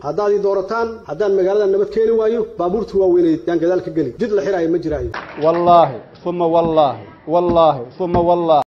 haddaad ii doorataan haddaan magaalada nabad keeni waayo baabuurta waaweyneed yaan gadaal ka geli jid la xiraayo ma jiraayo wallaahi uma wallaahi wallaahi uma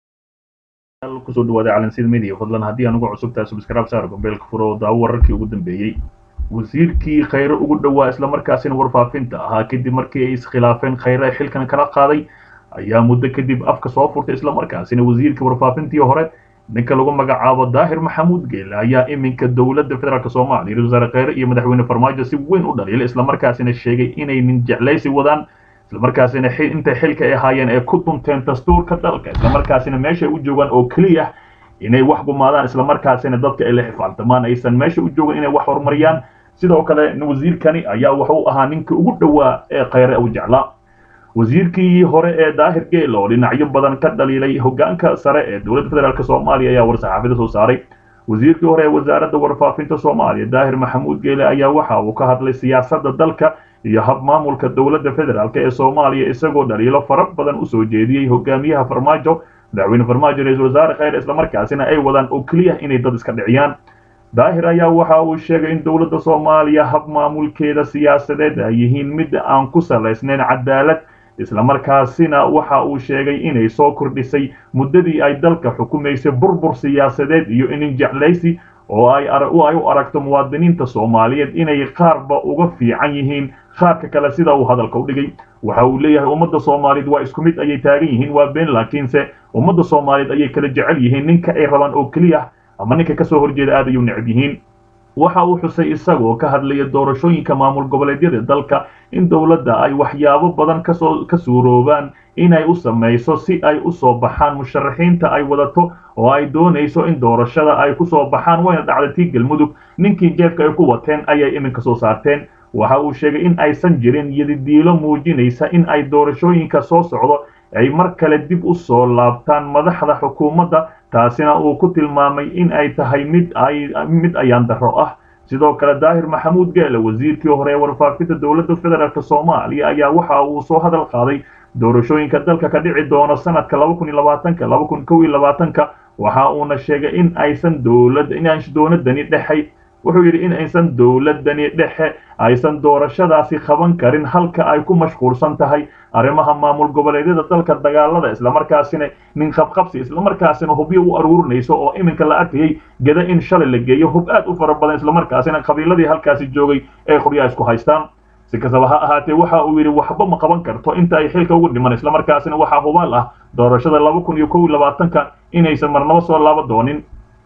wallaahi kusoo dhawaada calansida media fadlan haddii aan uga cusubtahay subscribe saar gombeelka furo oo daawo wararkii ugu dambeeyey wasiirkii khayre ugu dhowaa islamarkaasina warfaafinta ahaa kadib markii ay iskhilaafeen khayre xilkan kala qaaday ayaa muddo kadib afka soo furtay islamarkaasina wasiirkii warfaafintii hore ninka lagu magacaabo daahir maxamuud geele ayaa iminka dowladda federaalk soomaaliya ra wasaare khayre iyo madaxweyne farmaajo si weyn u dhaliila islamarkaasina sheegay inay nin jeclaysi wadaan islamarkaasina intay xilka ay ahaayeen ay ku dunteen dastuurka dalka islamarkaasina meeshay u joogaan oo keliya inay wax gumaadaan islamarkaasina dadka ay la xifaaltamaan aysan meesha u joogan inay wax horumariyaan sidoo kale wasiirkani ayaa wuxuu ahaa ninka ugu dhowaa ee khayre u jeclaa wasiirkii hore ee daahir geel oo dhinacyo badan ka dhaliilay hogaanka sare ee dowladda federaalk soomaaliya ayaa war-saxaafida soo saaray wasiirkii hore ee wasaaradda warfaafinta soomaaliya daahir maxamuud geele ayaa waxa uu ka hadlay siyaasadda dalka iyo hab maamulka dowladda federaalk ee soomaaliya isagoo dhaliilo fara badan usoo jeediyey hogaamiyaha farmaajo madaxweyne farmaajo ra-isul wasaare khayre islamarkaasina ay wadaan oo keliya inay dad iska dhiciyaan daahir ayaa waxa uu sheegay in dowladda soomaaliya hab maamulkeeda siyaasadeed ay yihiin mid aan ku salaysnayn cadaalad islamarkaasina waxa uu sheegay inay soo kordhisay muddadii ay dalka xukumaysay burbur siyaasadeed iyo inin jeclaysi oo ay u aragto muwaadiniinta soomaaliyeed inay qaarba uga fiican yihiin qaarka kale sida uu hadalka u dhigay waxa uu leeyahay ummadda soomaaliyeed waa isku mid ayay taagan yihiin waa been laakiinse ummadda soomaaliyeed ayay kala jecel yihiin ninka ay rabaan oo keliya ama ninka kasoo horjeeda aad ayuu necab yihiin waxa uu xusay isagoo ka hadlaya doorashooyinka maamul goboleedyada dalka in dowladda ay waxyaabo badan kasoo ka suuroobaan inay u samayso si ay u soo baxaan musharaxiinta ay wadato oo ay doonayso in doorashada ay ku soo baxaan wayna dhacday tii galmudug ninkii jeefka ay ku wateen ayay iminka soo saarteen waxa uu sheegay in aysan jirin yadidiilo muujinaysa in ay doorashooyinka soo socdo ay mar kale dib u soo laabtaan madaxda xukuumadda taasina uu ku tilmaamay in ay tahay mid ay mid ayaan darro ah sidoo kale daahir maxamuud geele wasiirkii hore ee warfaafinta dowladda federaalk soomaaliya ayaa waxa uu soo hadal qaaday doorashooyinka dalka ka dhici doono sanadka laba kun iyo labaatanka laba kun kow iyo labaatanka waxa uuna sheegay in aysan dowlad inaan dowladani dhexay wuxuu yidhi in aysan dowladani dhexe aysan doorashadaasi qaban karin halka ay ku mashquulsan tahay arrimaha maamul goboleedyada dalka dagaalada islamarkaasina nin qabqabsi islamarkaasina hubyo u aruurinayso oo iminka la arkayay geda in shalay la geeyo hub aad u fara badan islamarkaasina qabiiladii halkaasi joogay ee qoryaa isku haystaan si kastaba ha ahaatee waxa uu yidhi waxba ma qaban karto inta ay xilka ugu dhiman islamarkaasina waxaa hubaal ah doorashada laba kun iyo kow iyo labaatanka inaysan marnabo soo laaba doonin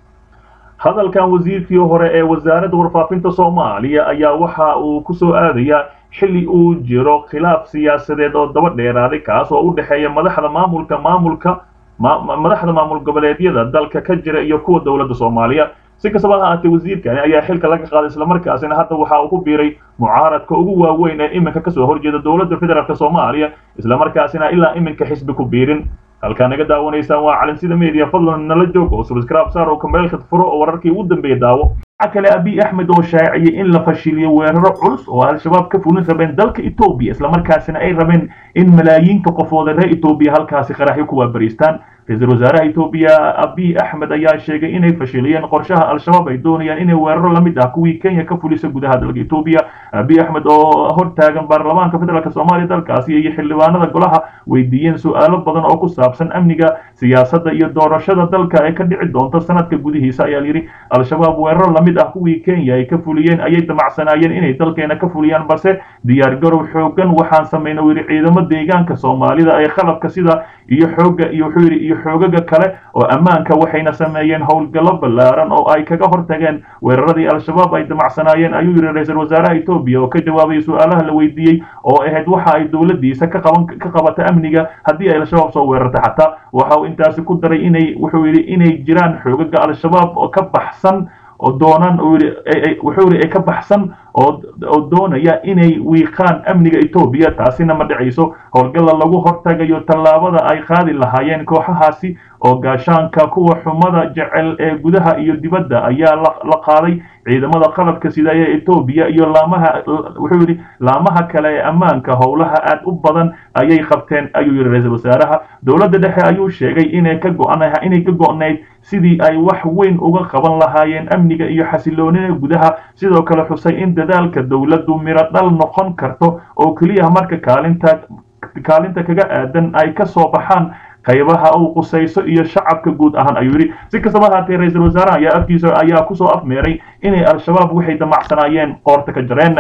hadalkan wasiirkii hore ee wasaaradda warfaafinta soomaaliya ayaa waxa uu ku soo aadayaa xilli uu jiro khilaaf siyaasadeed oo daba dheeraaday kaas oo u dhexeeya madaxda maamulka maamulka madaxda maamul goboleedyada dalka ka jira iyo kuwa dowladda soomaaliya si kastaba ha ahaatee wasiirkani ayaa xilka laga qaaday islamarkaasina hadda waxa uu ku biiray mucaaradka ugu waaweyn ee iminka kasoo horjeeda dowladda federaalk soomaaliya islamarkaasina ilaa iminka xisbi ku biirin halkaa naga daawanaysaan waa calansida media fadlan nala joog oo subscribe saar oo kambeelka furo oo wararkii ugu dambeeya daawo waxaa kale abiy axmed oo shaaciyey in la fashiliyo weeraro culus oo al-shabaab ka fulin rabeen dalka etoobiya islamarkaasina ay rabeen in malaayiinka qofooda reer etoobiya halkaasi qaraxyo ku waabariistaan ra-iisul wasaaraha etoobiya abiy axmed ayaa sheegay inay fashiliyeen qorshaha al-shabaab ay doonayaan inay weeraro la mid ah kuwii kenya ka fulisa gudaha dalka etoobiya abiy axmed oo hortaagan baarlamaanka federaalk soomaaliya dalkaasi iyo xildhibaanada golaha weydiiyeen su-aalo badan oo ku saabsan amniga siyaasadda iyo doorashada dalka ee ka dhici doonta sanadka gudihiisa ayaa yidhi al-shabaab weeraro lamid ah kuwii kenya ay ka fuliyeen ayay damacsanaayeen inay dalkeena ka fuliyaan balse diyaargarow xoogan waxaan samayna yidhi ciidamo deegaanka soomaalida ee qalabka sida iyo xooga iyo wuxuu yidhi iyo xoogaga kale oo ammaanka waxayna sameeyeen howlgallo ballaaran oo ay kaga hortageen weeraradii al-shabaab ay damacsanaayeen ayuu yidhi ra-iisul wasaaraha etoobiya oo ka jawaabay su-aalaha la weydiiyey oo ahayd waxa ay dowladdiisa ka qaban ka qabata amniga haddii ay al-shabaab soo weerarta xataa waxa uu intaasi ku daray inay wuxuu yidhi inay jiraan xoogaga al-shabaab oo ka baxsan oo doonaan wuxuu yidhi ay ka baxsan oo doonaya inay wiiqaan amniga etoobiya taasina ma dhacayso howlgalla lagu hortagayo tallaabada ay qaadi lahaayeen kooxahaasi oo gaashaanka kuwa xumada jecel ee gudaha iyo dibadda ayaa la qaaday ciidamada qalabka sida ee etoobiya iyo laamaha wuxuu yidhi laamaha kale ee ammaanka howlaha aad u badan ayay qabteen ayuu yidhi ra-iisul wasaaraha dowladda dhexe ayuu sheegay inay ka go-an inay ka go-nayd sidii ay wax weyn uga qaban lahaayeen amniga iyo xasiloonida gudaha sidoo kale xusay in dadaalka dowladdu miro dhal noqon karto oo keliya marka kaalinta kaalinta kaga aadan ay ka soo baxaan qaybaha uu qusayso iyo shacabka guud ahaan ayuu yidhi si kastaba haatee ra-iisul wasaaraha ayaa afkiisa ayaa kusoo afmeeray inay al-shabaab waxay damacsanaayeen qoorta ka jareen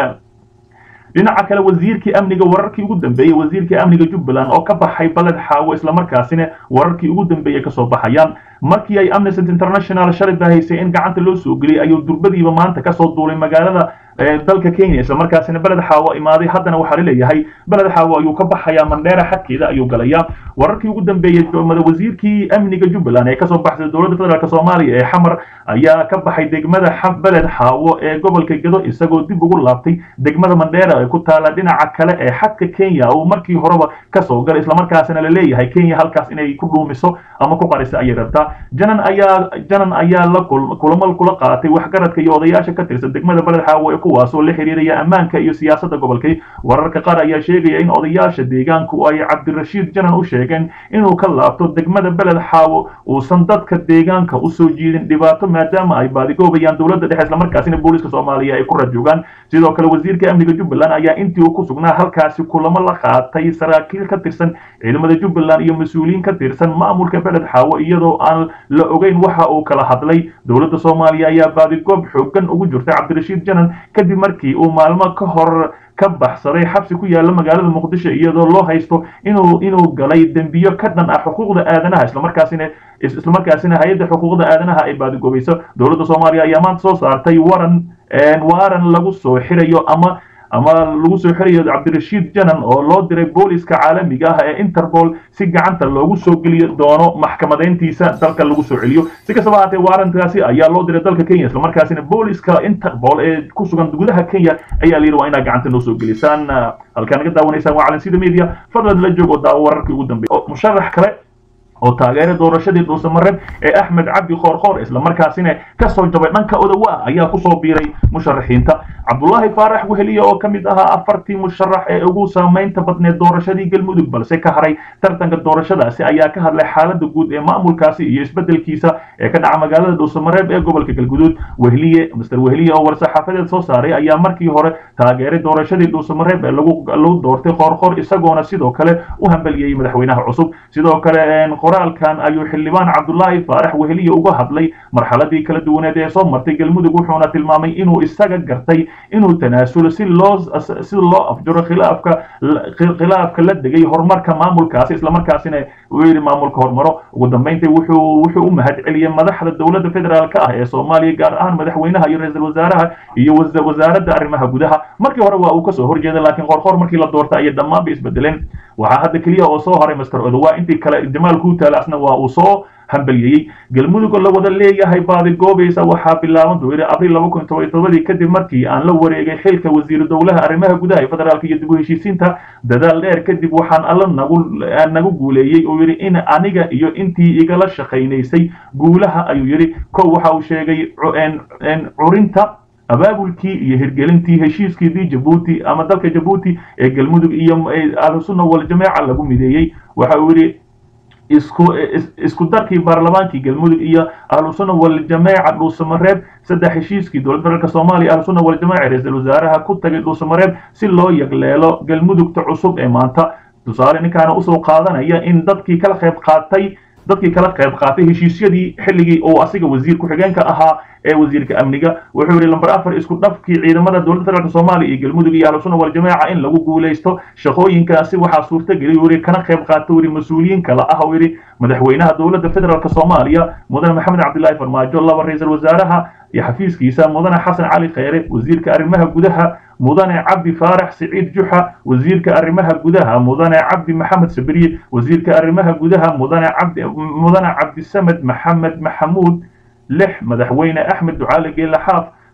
dhinaca kale wasiirkii amniga wararkii ugu dambeeyey wasiirkii amniga jubbaland oo ka baxay baled xaawo islamarkaasina wararkii ugu dambeeyey kasoo baxayaan markii ay amnesty international shalay bahaysay in gacanta loo soo geliyay ayuu durbadiiba maanta kasoo duulay magaalada dalka kenya islamarkaasina beled xaawo imaaday haddana waxaa laleeyahay beled xaawo ayuu ka baxayaa mandheera xadkeeda ayuu galayaa wararkii ugu dambeeyey wasiirkii amniga jubbaland ee kasoo baxsay dowladda federaalk soomaaliya ee xamar ayaa ka baxay degmada beled xaawo ee gobolka gedo isagoo dib ugu laabtay degmada mandheera ee ku taala dhinaca kale ee xadka kenya uu markii horeba kasoo galay islamarkaasina laleeyahay kenya halkaas inay ku dhuumiso ama ku qarisa ayay rabtaa janan ayaa janan ayaa la kulamo kula qaatay waxgaradka iyo odayaasha ka tirsan degmada beled xaawo ee kuwaasoo la xiriiraya ammaanka iyo siyaasadda gobolkay wararka qaar ayaa sheegaya in odayaasha deegaanku ay cabdirashiid janan u sheegeen inuu ka laabto degmada beled xaawo uusan dadka deegaanka usoo jiidin dhibaato maadaama ay baadigoobayaan dowladda dhexe islamarkaasina booliska soomaaliya ay ku rajoogaan sidoo kale wasiirka amniga jubbaland ayaa intii uu ku sugnaa halkaasi kulamo la qaatay saraakiil ka tirsan ciidamada jubbaland iyo mas-uuliyiin ka tirsan maamulka beled xaawo iyadoo aan la ogeyn waxa uu kala hadlay dowladda soomaaliya ayaa baadigoob xoogan ugu jirtay cabdirashiid janan kadib markii uu maalmo ka hor ka baxsaday xabsi ku yaala magaalada muqdisho iyadoo loo haysto inuu inuu galay dembiyo ka dhan ah xuquuqda aadanaha islamarkaasina islamarkaasina hay-adda xuquuqda aadanaha ay baadigoobayso dowladda soomaaliya ayaa maanta soo saartay waran waaran lagu soo xirayo ama ama lagu soo xirayo cabdirashiid janan oo loo diray booliska caalamiga ah ee interpol si gacanta loogu soo geliyo doono maxkamadeyntiisa dalka lagu soo celiyo si kastaba haatee waarantaasi ayaa loo diray dalka kenya islamarkaasina booliska interpol ee ku sugan gudaha kenya ayaa la yidhi waa inaad gacanta noo soo gelisaan halkaa naga daawanaysaan waa calansida media fadlan la joogo daawo wararkii ugu dambeeyay musharax kale oo taageera doorashadii dhuusamareeb ee axmed cabdi khoorkhoor islamarkaasina kasoo jabay dhanka odawa ayaa kusoo biiray musharaxiinta cabdulaahi faarax weheliye oo ka mid ahaa afartii musharax ee ugu saamaynta badneed doorashadii galmudug balse ka haray tartanka doorashadaasi ayaa ka hadlay xaalada guud ee maamulkaasi iyo isbedelkiisa ee ka dhaca magaalada dhuusamareeb ee gobolka galguduud wehliye master wehliye oo war-saxaafadeed soo saaray ayaa markii hore taageeray doorashadii dhuusamareeb ee lagu doortay khoorkhoor isagoona sidoo kale u hambaliyey madaxweynaha cusub sidoo kale qoraalkan ayuu xildhibaan cabdulaahi faarax weheliye uga hadlay marxaladii kala duwaneed ee soo martay galmudug wuxuuna tilmaamay inuu isaga gartay inuu tanaasulo si loo si loo afjaro khilaafka khilaafka la degay horumarka maamulkaasi islamarkaasina uu yidhi maamulka horumaro ugu dambeyntii wuxuu wuxuu u mahad celiyey madaxda dowladda federaalk ah ee soomaaliya gaar ahaan madaxweynaha iyo ra-iisul wasaaraha iyo wasaaradda arrimaha gudaha markii hore waa uu kasoo horjeeda laakiin qorqor markii la doortay ayay dhammaan bay isbedeleen waxaa hadda keliya oo soo haray master odowa intii kale jamaal kuutaala asna waa uu soo hambalyeeyey galmudug oo la wada leeyahay baadigoobaysa waxaa bilaaban doonay abriil laba kun toban iyo todobadii kadib markii aan la wareegay xilka wasiiru dowlaha arrimaha gudaha ee federaalka iyo dib u heshiisiinta dadaal dheer kadib waxaan alla nagu nagu guuleeyey oo yidhi in aniga iyo intii igala shaqaynaysay guulaha ayuu yidhi kow waxa uu sheegay curinta abaabulkii iyo hirgelintii heshiiskiidii jabuuti ama dalka jabuuti ee galmudug iyo ahlusunna waljamaaca lagu mideeyey waxa uu yidhi isku isku darkii baarlamaankii galmudug iyo ahlusunna waljamaaca dhuusamareeb saddex heshiiskii dowladda federaalk soomaaliya ahlusunna waljamaaca ra-iisul wasaaraha ku tagay dhuusamareeb si loo yagleelo galmudugta cusub ee maanta tusaale ninkaana usoo qaadanaya in dadkii kala qayb qaatay dadkii kala qayb qaatay heshiisyadii xilligii uu asiga wasiir ku-xigeenka ahaa ee wasiirka amniga wuxuu yidhi lamber afar isku dhafkii ciidamada dowladda federaalk soomaaliya iyo galmudug iyo ahlusunna waljamaaca in lagu guulaysto shaqooyinkaasi waxaa suurtageli uu yidhi kana qayb qaata yidhi mas-uuliyiin kale ah uu yidhi madaxweynaha dowladda federaalk soomaaliya mudane maxamed cabdilaahi farmaajo laba ra-iisul wasaaraha iyo xafiiskiisa mudane xasan cali kheyre wasiirka arrimaha gudaha mudane cabdi faarax siciid juxa wasiirka arrimaha gudaha mudane cabdi maxamed sabriye wasiirka arrimaha gudaha mudane cabdi mudane cabdisamed maxamed maxamuud lix madaxweyne axmed ducaale geele xaaf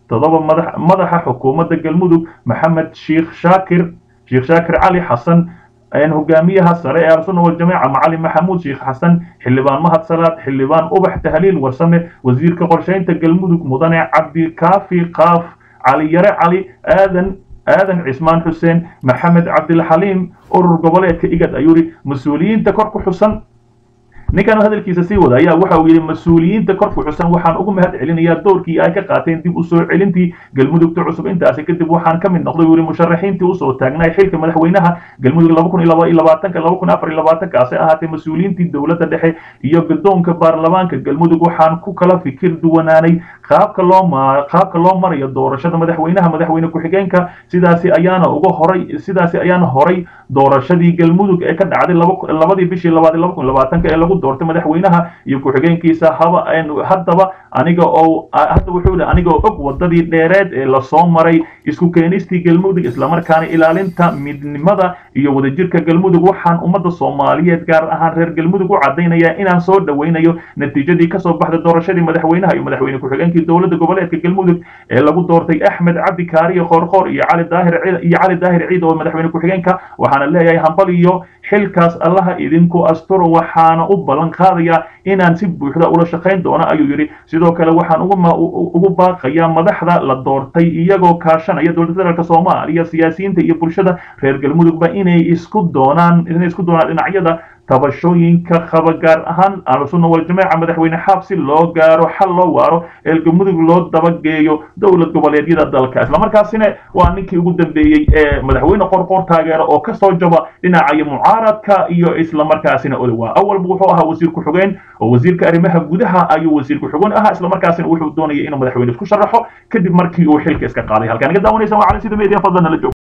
toddoba madax madaxa xukuumadda galmudug maxamed sheikh shaakir sheekh shaakir cali xasan hogaamiyaha sare ee al-sunna waljamaaca macalin maxamuud sheekh xasan xildhibaan mahad salaad xildhibaan ubax tahliil warsame wasiirka qorsheynta galmudug mudane cabdikaafi qaaf cali yare cali aadan aadan cismaan xuseen maxamed cabdilxaliim urur goboleedka igad ayuu yidhi mas-uuliyiinta kor ku xusan ninkan hadalkiisa sii wada ayaa waxa uu yidhi mas-uuliyiinta korku xusan waxaan ugu mahad celinayaa doorkii ay ka qaateen dib u soo celintii galmudugta cusub intaasi kadib waxaan ka mid noqday uu yidhi musharaxiintii usoo taagnay xilka madaxweynaha galmudug laba kun iyo laba iyo labaatanka laba kun afar iyo labaatankaasi ahaatee mas-uuliyiintii dowladda dhexe iyo guddoonka baarlamaanka galmudug waxaan ku kala fikir duwanaanay qaabka loo ma qaabka loo marayo doorashada madaxweynaha madaxweyne ku-xigeenka sidaasi ayaana uga horay sidaasi ayaana horay doorashadii galmudug ee ka dhacday labadii bishii labaad laba kun labaatanka ee lagu doortay madaxweynaha iyo ku-xigeenkiisa haba haddaba aniga oo hadda wuxuu yidhi aniga oo og wadadii dheereed ee lasoo maray isku keenistii galmudug islamarkaana ilaalinta midnimada iyo wadajirka galmudug waxaan ummadda soomaaliyeed gaar ahaan reer galmudug u cadaynayaa inaan soo dhoweynayo natiijadii kasoo baxday doorashadii madaxweynaha iyo madaxweyne ku-xigeenkii dowladda goboleedka galmudug ee lagu doortay axmed cabdi kaariye khoorkhoor iyo cali daahir iyo cali daahir ciid oo madaxweyne ku-xigeenka waxaana leeyahay hambal iyo xilkaas allaha idinku asturo waxaana u ballan qaadayaa inaan si buuxda ula shaqayn doono ayuu yidhi sidoo kale waxaan ugu baaqayaa madaxda la doortay iyagoo kaashanaya dowladda federaalk soomaaliya siyaasiyiinta iyo bulshada reer galmudugba inay isku doonaan inay isku doonaan dhinacyada tabashooyinka qaba gaar ahaan ahlusunna waljamaaca madaxweyne xaab si loo gaaro xal loo waaro ee galmudug loo dabageeyo dowlad goboleedyada dalka islamarkaasina waa ninkii ugu dambeeyey ee madaxweyne qorqoor taageera oo kasoo jaba dhinacayo mucaaradka iyo islamarkaasina odowa awalba wuxuu ahaa wasiir ku-xigeen oo wasiirka arrimaha gudaha ayuu wasiir ku-xigeen ahaa islamarkaasina wuxuu doonayay inuu madaxweyne isku sharaxo kadib markii uu xilka iska qaaday halkaan iga daawanaysan waa cali sida media fadlan nala joog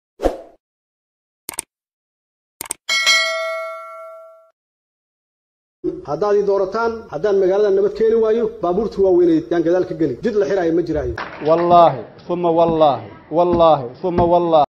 haddaad ii doorataan haddaan magaalada nabad keeni waayo baabuurta waaweynay yaan gadaal ka geli jid la xiraayo ma jiraayo wallaahi uma wallaahi wallaahi uma wallaahi